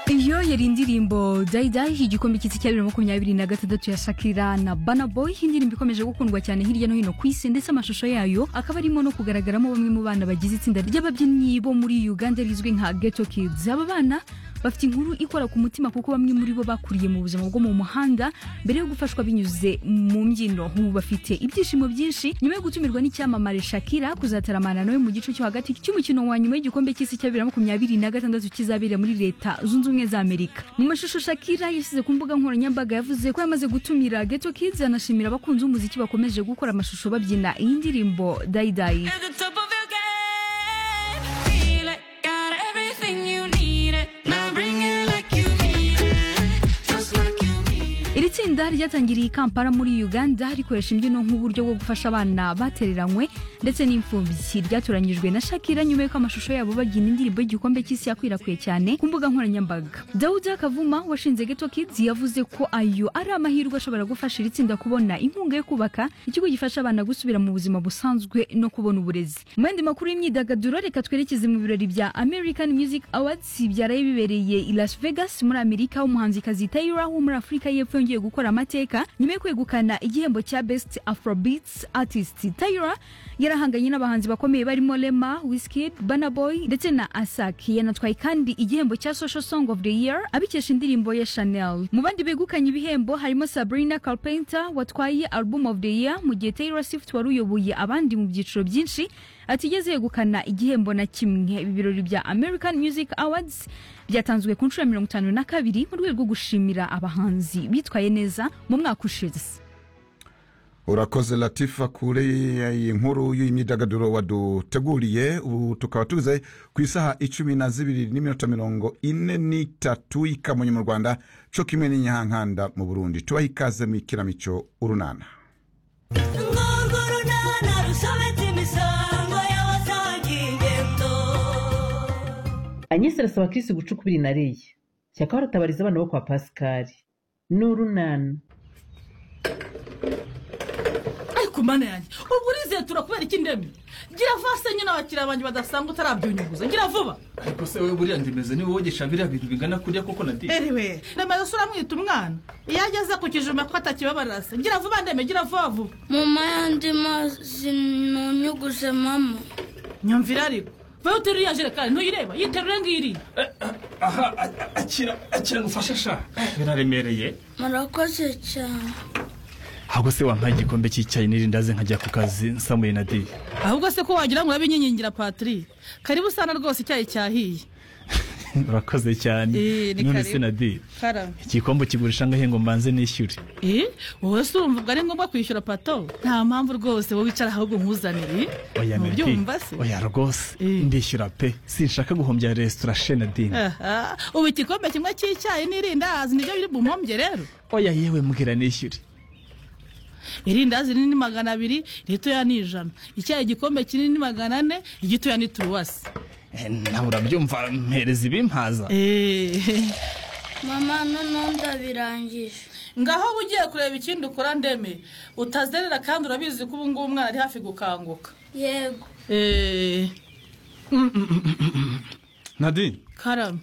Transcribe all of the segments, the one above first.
iyo yari indirimbo dayidayi igikombe cy'isi cya bibiri na makumyabiri na gatandatu ya shakira na bana boy indirimbo ikomeje gukundwa cyane hirya no hino ku isi ndetse amashusho yayo akaba arimo no kugaragaramo bamwe mu bana bagize itsinda ry'ababyinnyi bo muri uganda rizwi nka geto kids aba bana bafite inkuru ikora ku mutima kuko bamwe muri bo bakuriye mu buzima bwo mu muhanda mbere yo gufashwa binyuze mu mbyino ubu bafite ibyishimo byinshi nyuma yo gutumirwa n'icyamamare shakira kuzataramana nawe mu gice cyo hagati cy'umukino wa nyuma y'igikombe cy'isi cya bibiri na makumyabiri na gatandatu kizabera muri leta zunze ubumwe za amerika mu mashusho shakira yashyize ku mbuga nkoranyambaga yavuze ko yamaze gutumira geto kids anashimira abakunzi b'umuziki bakomeje gukora amashusho babyina iyi ndirimbo dayidayi At the top of your game, feel it. Got everything you need it. Now bring it like you mean it, just like you mean it. iri tsinda ryatangiriye i kampala muri uganda rikoresha imbyino nk'uburyo bwo gufasha abana batereranywe ndetse n'imfubyi ryatoranyijwe na shakira nyuma y'uko amashusho yabo babyina indirimbo y'igikombe cy'isi yakwirakwiye cyane ku mbuga nkoranyambaga dawuda kavuma washinze geto kids yavuze ko ayo ari amahirwe ashobora gufasha iri tsinda kubona inkunga yo kubaka ikigo gifasha abana gusubira mu buzima busanzwe no kubona uburezi mu yandi makuru y'imyidagaduro reka twerekeze mu birori bya american music awards byaraye bibereye i las vegas muri amerika umuhanzikazi tayira wo muri afurika y'epfo yongeye gukora amateka nyuma yo kwegukana igihembo cya best afrobeats artist tayira yarahanganye n'abahanzi bakomeye barimo lema wizkid banaboy ndetse na asaki yanatwaye kandi igihembo cya social song of the year abikesha indirimbo ya chanel mu bandi begukanye ibihembo harimo sabrina carpenter watwaye album of the year mu gihe taylor swift wari uyoboye abandi mu byiciro byinshi atigeze yegukana igihembo na kimwe ibi birori bya american music awards byatanzwe ku nshuro ya mirongo itanu na kabiri mu rwego rwo gushimira abahanzi bitwaye neza mu mwaka ushize urakoze latifa kure iyi nkuru y'imyidagaduro waduteguriye ubu tukaba tuze ku isaha icumi na zibiri n'iminota mirongo ine n'itatu y'ikamonyi mu rwanda cyo kimwe n'inyahankanda mu burundi tubaho ikaze mu ikinamico urunana Urwo runana rusobetse imisango y'abasaga ingendo. anyesi arasaba kirisi guca ukubiri na reya shyaka baratabariza abana bo kwa pasikari ni urunana ariko mana yanjye ubwo urizeye turakubera iki ndemye gira vase nyine abakiriya banjye badasanga utarabyunyuguza gira vuba ariko se wowe buriya ndimeze niba wogesha biriya bintu bingana kuriya koko na diye eriwe remaze se uramwita umwana iyo ageze ku kijume ko atakibabarira se gira vuba ndemye gira vuba vuba mama yandi mazi ntunyuguje mama nyumvira ariko vayo uterura iriya jerekani ntuyireba yiterure ngiriya aha a- akira akira ngufashe sha biraremereye murakoze cyane ntabwo se wampaye igikombe cy'icyayi n'irindazi nkajya ku kazi nsamuye na diye ahubwo se ko wagira ngo urabinyinyingira patiri karibu sana rwose icyayi cyahiye urakoze cyane Eh, ni none karibu. se na diye kara igikombe kigurisha ngahe ngo mbanze nishyure eh wowe se urumva ubwo ari ngombwa kwishyura pato nta mpamvu rwose wowe wicara ahubwo nkuzanire oya na diye Ntubyumva se oya rwose Eh. ndishyura pe sinshaka guhombya resitora she na diye Aha, ubu igikombe kimwe cy'icyayi n'irindazi nibyo biri bumuhombye rero oya yewe mbwira nishyure irindazi rinini magana abiri iritoya ni ijana icyayi igikombe kinini magana ane igitoya ni turuwasi Eh, nawe urabyumva mpereza ibimpaza Eh, mama noneho ndabirangije ngaho uba ugiye kureba ikindi ukora ndeme utazerera kandi urabizi ko ubu ngubu umwana ari hafi gukanguka yego Eh, nadi karame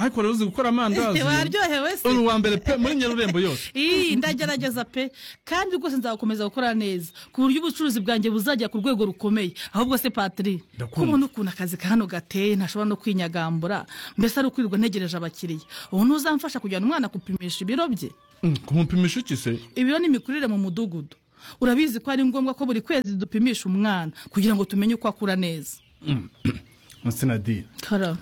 ariko rero uzi gukora amandazi waryohewe se uri uwa mbere pe muri nyarurembo yose Ii, ndagerageza pe kandi rwose nzakomeza gukora neza ku buryo ubucuruzi bwanjye buzajya ku rwego rukomeye ahubwo se patiri Ndakumva. kubona ukuntu akazi ka hano gateye ntashobora no kwinyagambura mbese ari ukwirirwa ntegereje abakiriya ubu ntuzamfasha kujyana umwana gupimisha ibiro bye Mm, kumupimisha iki se ibiro ni imikurire mu mudugudu urabizi ko ari ngombwa ko buri kwezi dupimisha umwana kugira ngo tumenye uko akura neza se na diye karame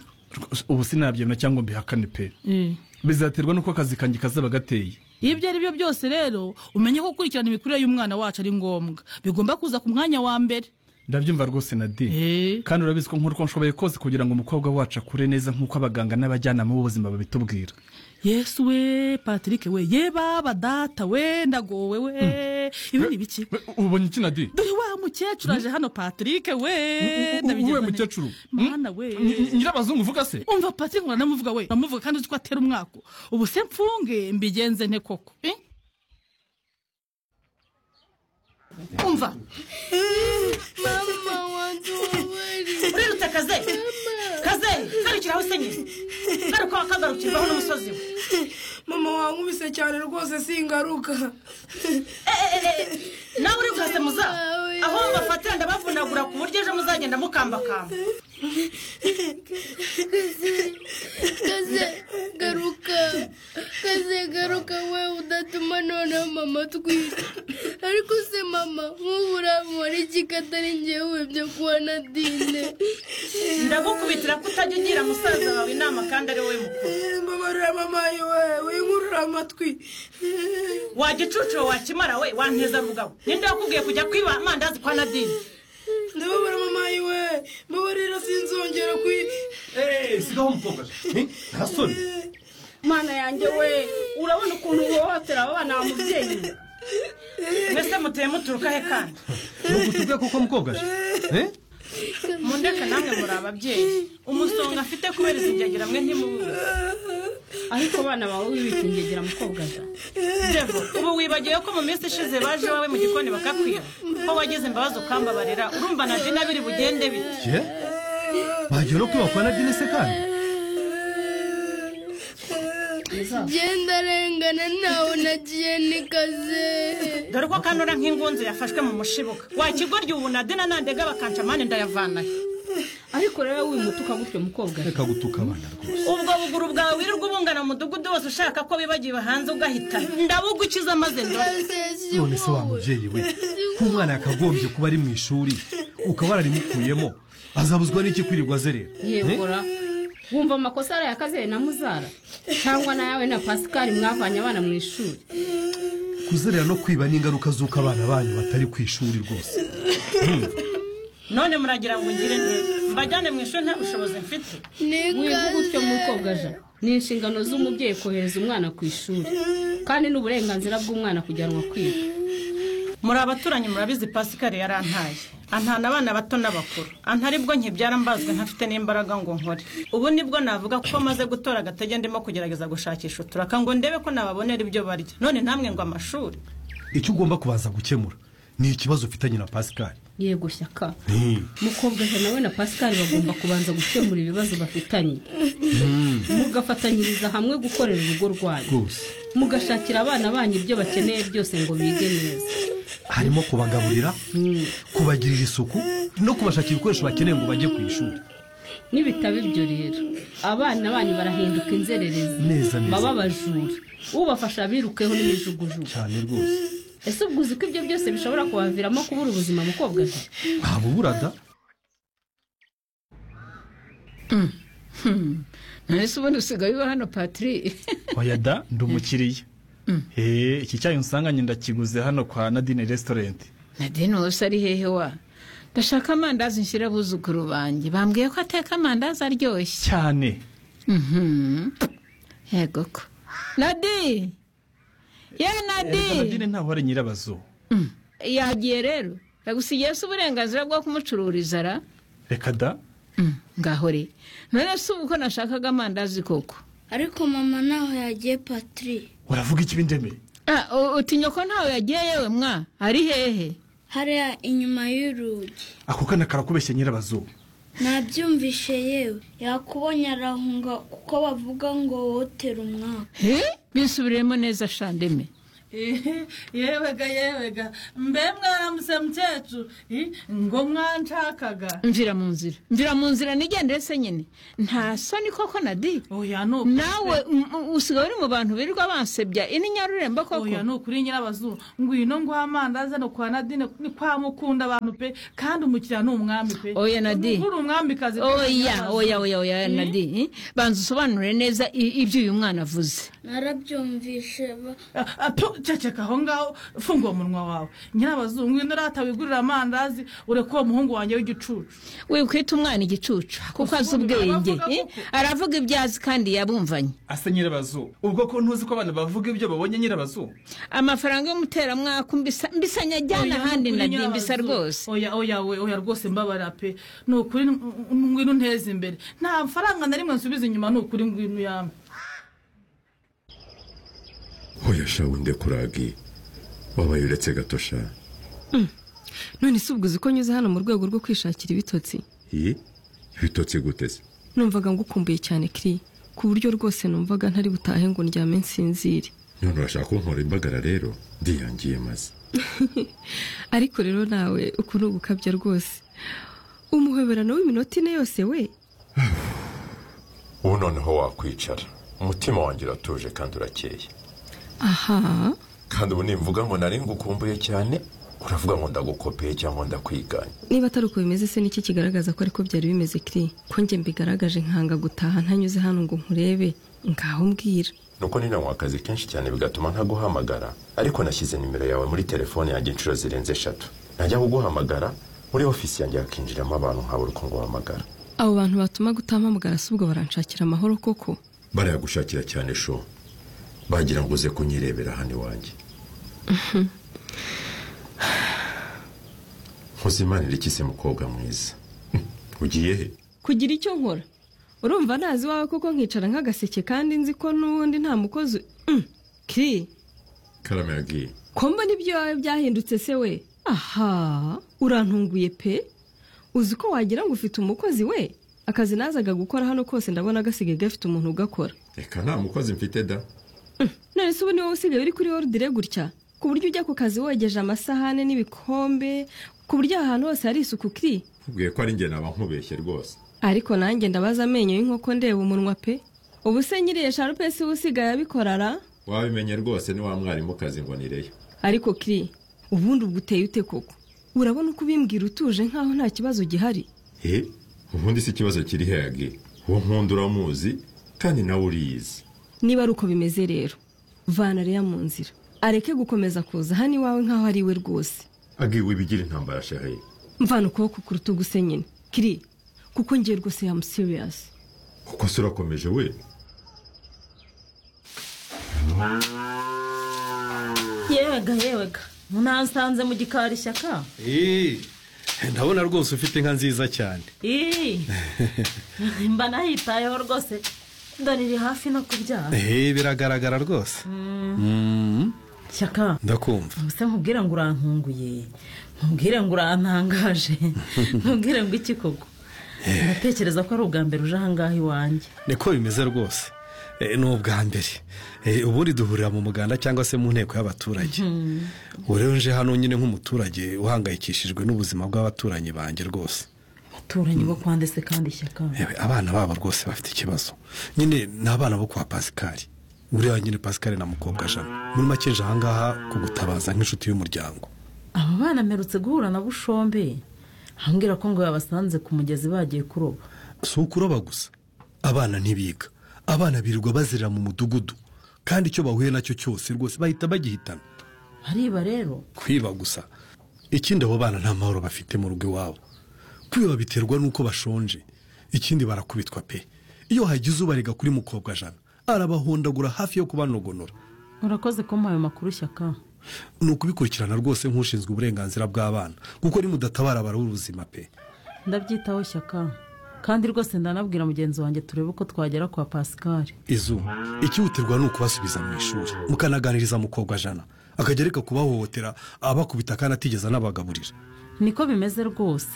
ubu sinabyemera cyangwa mbihakane pe Eh. bizaterwa n'uko akazi kanjye kazaba gateye ibyo ari byo byose rero umenye ko gukurikirana imikurire y'umwana wacu ari ngombwa bigomba kuza ku mwanya wa mbere ndabyumva rwose na Eh. diye kandi urabizi ko nk'uko nshoboye kose kugira ngo umukobwa wacu akure neza nk'uko abaganga n'abajyanama b'ubuzima babitubwira yesu we patrick we ye baba data we ndagowe we ibi ni biki We, ubonye iki na diye dore wa mukecuru aje hano patrick we uwe mukecuru mana we Ni- ni- nyirabazungu uvuga se umva patrick uranamuvuga we uramuvuga kandi uzi ko atera umwako ubu se mfunge mbigenze nte koko eh? umva mama wanjye ubabariye urirutakaze kazeri garukira aho usenyeye garuka wakagarukirwaho n'umusozi we mama wankubise cyane rwose singaruka nawe uri bwase muza aho bafatira ndabavunagura ku buryo ejo muzagenda mukambakamba kaze garuka kaze garuka we udatuma noneho mama twita ariko se mama nk'ubu uramubara iki katari ngewe byo kuba na dine ndagukubitira ko utajya ugira musaza wawe inama kandi ari wowe mukuru mbabarira mama we winkurura amatwi wajya ucucuro wakimara we wanteza rugabo ninde wakubwiye kujya kwiba amandazi kwa nadine ndababara mama we mbabarira sinzongera kwi sigaho umukobwa ni ntasoni mana yanjye we urabona ukuntu uhohotera aba bana mubyeyi mwese muteye muturuka he kandi ntugutubwe kuko mukobwa je mundeke namwe muri ababyeyi umusonga afite kubera izingegera mwe ntimubuze ariko abana bawe wibita ingegera mukobwa da devo ubu wibagiwe ko mu minsi ishize baje iwawe mu gikoni bakakwiba ko wagize imbabazi ukambabarira urumva na dina biri bugende bite je bagiye no kwiba kwa nadine se kandi genda arengana ntawe nagiye ni kaze dore ko kanura nk'ingunzu yafashwe mu mushibuka wakigorya ubu na dina nandega bakanca amande ndayavanayo ariko rero wimutuka gutyo mukobwa reka gutuka abana rwose ubwo buguru bwawe wirirwa ubungana mu mudugudu wose ushaka ko bibagiwe hanze ugahita ndabugukiza maze ndore none se wa mubyeyi we nk'umwana yakagombye kuba ari mu ishuri ukaba wararimukuyemo azabuzwa n'iki kwirirwa azerera yegura wumva amakosa araye akazere na muzara cyangwa nawe na pasikari mwavanye abana mu ishuri kuzerera no kwiba n'ingaruka z'uko abana banyu batari ku ishuri rwose none muragira ngo ngire neza mbajyane mu ishuri nta bushobozi mfite ni wiga gutyo kaze mukobwaja ni inshingano z'umubyeyi kohereza umwana ku ishuri kandi ni uburenganzira bw'umwana kujyanwa kwiga muri abaturanyi murabizi pasikari yarantaye antana abana bato n'abakuru anta aribwo nkibyara mbazwe ntafite n'imbaraga ngo nkore ubu nibwo navuga kuko maze gutora agatege ndimo kugerageza gushakisha uturaka ngo ndebe ko nababonera ibyo barya none namwe ngo amashuri icyo ugomba kubanza gukemura ni ikibazo ufitanye na pasikari yego shyaka mukobwaja nawe na pasikari bagomba kubanza gukemura ibibazo bafitanye mugafatanyiriza hamwe gukorera urugo rwanyu rwose mugashakira abana banyu ibyo bakeneye byose ngo bige neza harimo kubagaburira kubagirira isuku no kubashakira ibikoresho bakeneye ngo bajye ku ishuri nibitaba ibyo rero abana banyu barahinduka inzererezi Neza, neza. baba abajura ubafasha birukeho n'imijugujugu cyane rwose ese ubwo uzi ko ibyo byose bishobora kubaviramo kubura ubuzima mukobwa se? ntabwo burada nahise ubundi usigaye uba hano patiri oya da ndi umukiriya Hey, iki cyayi unsanganye ndakiguze hano kwa nadine resitorenti nadine wose ari hehe wa ndashaka amandazi nshyira abuzukuru banjye bambwiye ko ateka amandazi aryoshye cyane Mhm. yego ko nadi ye Erega nadi nadine ntaho ari nyirabazo yagiye rero yagusigiye se uburenganzira bwo kumucururiza ra reka da Mm, ngaho re none se ubu ko nashakaga amandazi koko ariko mama ntaho yagiye patiri uravuga iki bindemeye Ah, u- utinya ko ntawe yagiye yewe mwa ari hehe hariya inyuma y'urugi ako kana karakubeshya nyirabazo nabyumvishe yewe yakubonye arahunga kuko bavuga ngo wotera umwaka he bisubiremo neza shandeme yewega yewega mbe mwaramutse mukecuru ngo mwanshakaga mvira mu nzira mvira mu nzira nigendere se nyine nta soni koko nadi oya ni ukuri nawe m- m- usigaye uri mu bantu birirwa bansebya ini nyarurembo koko oya ni ukuri nyirabazuru ngwino nguha amandazi hano kwa nadine ni kwa mukunda abantu pe kandi umukiriya ni umwami pe Oya, Nadine. uri umwamikazi pe, oya nyirabazuru. oya oya oya nadi eh? banza usobanure neza i- ibyo uyu mwana avuze narabyumvishe ba- Ah, ah, tu, ceceka aho ngaho funga uwo munwa wawe nyirabazuru ngwino urata wigurira amandazi ureke uwo muhungu wanjye w'igicucu wikwita umwana igicucu kuko azi ubwenge aravuga eh? koko. aravuga ibyo azi kandi yabumvanye asa nyirabazo ubwo ko ntuzi ko abana bavuga ibyo babonye nyirabazo amafaranga y'umuteramwaka mbisa- mbisanya ajyana ahandi Oya, ni ukuri nadi mbisa nyirabazo. rwose oya oya we oya rwose mbabara pe ni ukuri ng- ngwino unteze imbere nta faranga na rimwe nsubiza inyuma ni ukuri ngwino uyampe hoya shawe ndekuragi wabaye uretse gato sha none si ubwo uzi ko nyuze hano mu rwego rwo kwishakira ibitotsi ibitotsi guteze numvaga ngukumbuye cyane kiri ku buryo rwose numvaga ntari butahe ngo ndyame nsinzire none urashaka ko nkora imbagara rero ndiyangiye maze ariko rero nawe uku ni ugukabya rwose umuhoberano w'iminota ine yose we ubu noneho wakwicara umutima wanjye uratuje kandi urakeye aha kandi ubu nimvuga ngo nari ngukumbuye cyane uravuga ngo ndagukopeye cyangwa ndakwiganye niba atari uko bimeze se niki kigaragaza ko ariko byari bimeze kiri ko njye mbigaragaje nkanga gutaha ntanyuze hano ngo nkurebe ngaho mbwira nuko ninawe akazi kenshi cyane bigatuma ntaguhamagara ariko nashyize nimero yawe muri telefone yanjye inshuro zirenze eshatu najya kuguhamagara muri ofisi yanjye hakinjiramo abantu nkabura uko nguhamagara abo bantu batuma gutampamagara si ubwo baranshakira amahoro koko barayagushakira cyane sho bagira ngo uze kunyirebera hano iwanjye nkuzimanira iki se mukobwa mwiza ugiye he kugira icyo nkora urumva ntazi iwawe koko nkicara nk'agaseke kandi nzi ko n'ubundi nta mukozi Mm, kiri karame yagiye ko mbona ibyo iwawe byahindutse se we aha urantunguye pe uzi ko wagira ngo ufite umukozi we akazi nazaga gukora hano kose ndabona gasigaye gafite umuntu ugakora reka nta mukozi mfite da none se ubu ni wowe usigaye uri kuri orudire gutya ku buryo ujya ku kazi wogeje amasahane n'ibikombe ku buryo aha hantu hose hari isuku kiri nkubwiye ko ari njye naba nkubeshye rwose ariko nanjye ndabaza amenyo y'inkoko ndeba umunwa pe ubu se nyiri eshanu pe si we usigaye abikorara wabimenye rwose ni wa mwarimu kazi ngo nireyo ariko kiri ubundi ubwo uteye ute koko urabona uko ubimbwira utuje nk'aho nta kibazo gihari he ubundi si ikibazo kiri heyagi uwo nkunda uramuzi kandi nawe uriyizi niba ari uko bimeze rero vana reya mu nzira areke gukomeza kuza hano iwawe nk'aho ari we rwose agiwe ibigira intambara shahaye mvana ukuboko ku rutugu se nyine kiri kuko ngiye rwose yamusiriyasi kuko se urakomeje we yewega yewega mwansanze mu gikari ishyaka Eh, ndabona rwose ufite inka nziza cyane Ii, mba nahitayeho rwose dore iri hafi no kubyara Eh, biragaragara rwose Mm, shyaka ndakumva se nkubwire ngo urantunguye nkubwire ngo urantangaje nkubwire ngo iki koko ndatekereza ko ari ubwa mbere uje ahangaha iwanjye niko bimeze rwose Eh, ni ubwa mbere Eh, ubundi duhurira mu muganda cyangwa se mu nteko y'abaturage ubu rero nje hano nyine nk'umuturage uhangayikishijwe n'ubuzima bw'abaturanyi banjye rwose abaturanyi bo kwande se kandi shyaka Yewe, abana babo rwose bafite ikibazo nyine ni abana bo kwa pasikari uriya nyine pasikari na mukobwa jana muri make nje ahangaha kugutabaza nk'inshuti y'umuryango aba bana mperutse guhura na bushombe ambwira ko ngo yabasanze ku mugezi bagiye kuroba si ukuroba gusa abana ntibiga abana birirwa bazerera mu mudugudu kandi icyo bahuye nacyo cyose rwose bahita bagihitana ariba rero kwiba gusa ikindi abo bana nta mahoro bafite mu rugo iwabo kwiba biterwa n'uko bashonje ikindi barakubitwa pe iyo hagize ubarega kuri mukobwa jana arabahondagura hafi yo kubanogonora urakoze kumuha ayo makuru shyaka ni ukubikurikirana rwose nk'ushinzwe uburenganzira bw'abana kuko nimudatabara barabura ubuzima pe ndabyitaho shyaka kandi rwose ndanabwira mugenzi wanjye turebe uko twagera kwa pasikari izuba ikihutirwa ni ukubasubiza mu ishuri mukanaganiriza mukobwa jana akajya areka kubahohotera abakubita kandi atigeze anabagaburira niko bimeze rwose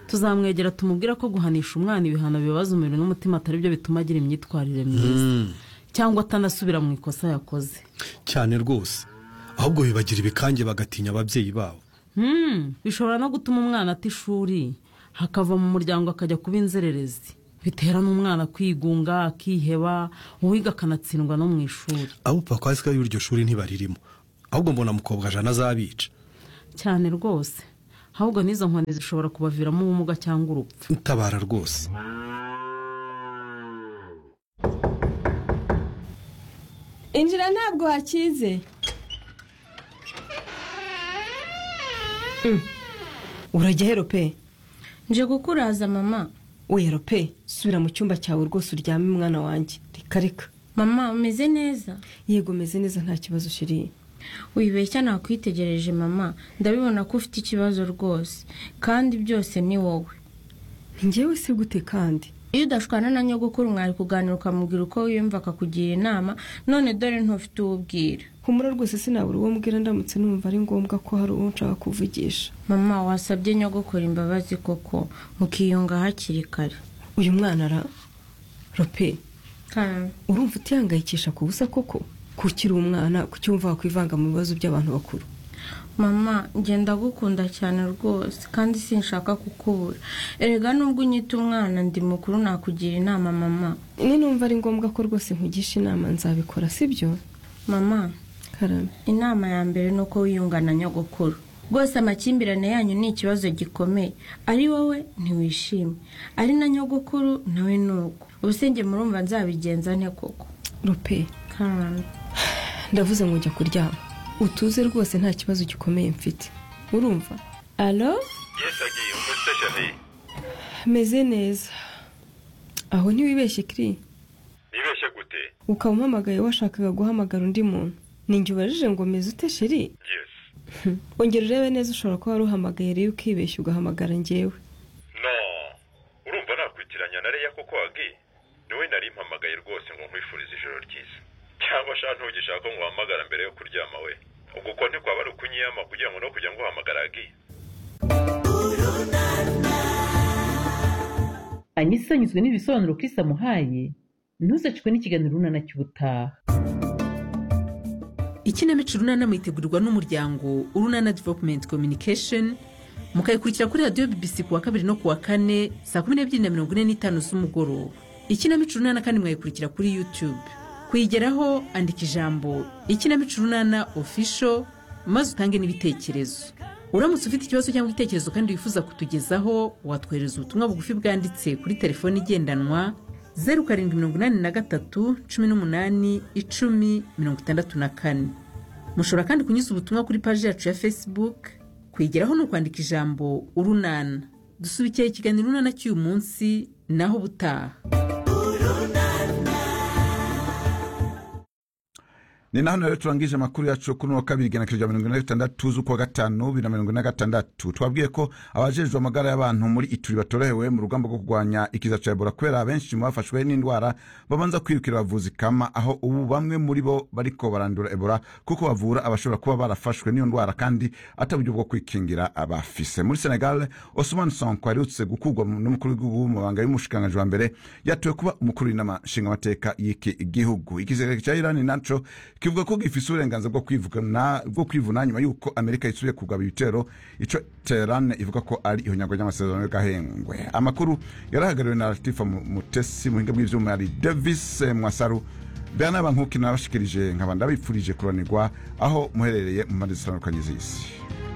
tuzamwegera tumubwira ko guhanisha umwana ibihano bibabaza umubiri n'umutima atari byo bituma agira imyitwarire myiza Mm, cyangwa atanasubira mu ikosa yakoze cyane rwose ahubwo bibagira ibikange bagatinya ababyeyi babo Hmm, bishobora no gutuma umwana ata ishuri hakava mu muryango akajya kuba inzererezi bitera n'umwana kwigunga akiheba uwiga akanatsindwa no mu ishuri abo papa wazika y'iryo shuri ntibaririmo ahubwo mbona mukobwa jana azabica cyane rwose ahubwo n'izo nkoni zishobora kubaviramo ubumuga cyangwa urupfu utabara rwose injira ntabwo hakize urajya hero pe nje gukuraza mama wero pe subira mu cyumba cyawe rwose uryame mwana wanjye reka reka mama umeze neza yego umeze neza nta kibazo ushiriye wibeshya nakwitegereje mama ndabibona ko ufite ikibazo rwose kandi byose ni wowe njyewe se gute kandi iyo udashwana na nyogokuru mwari kuganira ukamubwira uko wiyumva akakugira inama none dore ntufite uwo ubwira humura rwose sinabura uwo mbwira ndamutse numva ari ngombwa ko hari uwo nshaka kuvugisha mama wasabye nyogokuru imbabazi koko mukiyunga hakiri kare uyu mwana ara rope urumva utihangayikisha ku busa koko kukiri umwana kucyumva wakwivanga mu bibazo by'abantu bakuru mama ngenda gukunda cyane rwose kandi sinshaka kukubura erega nubwo unyita umwana ndi mukuru nakugira inama mama ni numva ari ngombwa ko rwose nkugisha inama nzabikora sibyo mama karame inama ya mbere ni uko wiyungana nyogokuru rwose amakimbirane yanyu ni ikibazo gikomeye ari wowe ntiwishime ari na nyogokuru nawe ni uko ubusenge murumva nzabigenza nte koko rope karame ndavuze ngo njya kuryama utuze rwose nta kibazo gikomeye mfite urumva alo yesagiye umutse shani meze neza aho ntiwibeshye kiri nibeshye gute ukaba umpamagaye washakaga guhamagara undi muntu ninjye ubajije ngo meze ute sheri ongera urebe neza ushobora kuba wari uhamagaye rero ukibeshya ugahamagara njyewe no urumva nakwitiranya na reya kuko wagi niwe nari mpamagaye rwose ngo nkwifurize ijoro ryiza cyangwa sha ntugishaka ko nguhamagara mbere yo kuryama we ubwo uko ntikwaba ari ukunyiyama kugira ngo no kugira ngo uhamagara agi anyisa anyuzwe n'ibisobanuro Chris amuhaye ntuzacwe n'ikiganiro runana cy'ubutaha ikinamico runana muyitegurirwa n'umuryango urunana developumenti kominikesheni mukayikurikira kuri radiyo bibisi ku wa kabiri no ku wa kane saa kumi n'ebyiri na mirongo ine n'itanu z'umugoroba ikinamico runana kandi mwayikurikira kuri yutube kuyigeraho andika ijambo ikinamico runana ofisho maze utange n'ibitekerezo uramutse ufite ikibazo cyangwa igitekerezo kandi wifuza kutugezaho watwohereza ubutumwa bugufi bwanditse kuri telefoni igendanwa zeru karindwi mirongo inani na gatatu cumi n'umunani icumi mirongo itandatu na kane mushobora kandi kunyuza ubutumwa kuri paji yacu ya facebook kwigeraho ni ukwandika ijambo urunana dusubikiye ikiganiro urunana cy'uyu munsi naho ubutaha ni naho rero turangije amakuru yacu kuri uno wa kabiri ijana na kiro mirongo ine na gatandatu z'ukwa gatanu bibiri na mirongo ine na gatandatu twabwiye ko abajejwe amagara y'abantu muri ituri batorohewe mu rugamba rwo kurwanya ikiza cya ebola kubera abenshi mu bafashwe n'indwara babanza kwirukira abavuzi kama aho ubu bamwe muri bo bariko barandura ebola kuko bavura abashobora kuba barafashwe n'iyo ndwara kandi ataburyo bwo kwikingira abafise muri senegal osman sonko aherutse gukurwa mu- n'umukuru w'igihugu mu mabanga y'umushikiranganji wa mbere yatowe kuba umukuru w'inama nshingamateka y'iki gihugu igisirikare cya irani naco kivuga ko gifise uburenganzira bwo kwivugana bwo kwivuna nyuma y'uko amerika isubiye kugaba ibitero ico teheran ivuga ko ari ihonyagwa ry'amasezerano y'agahengwe amakuru yarahagariwe na latifa Mu- mutesi muhinga bw'ivyuma yari davis eh, mwasaru bernard bankuki nabashikirije nkaba ndabipfurije kuranirwa aho muherereye mu mpande zitandukanye z'isi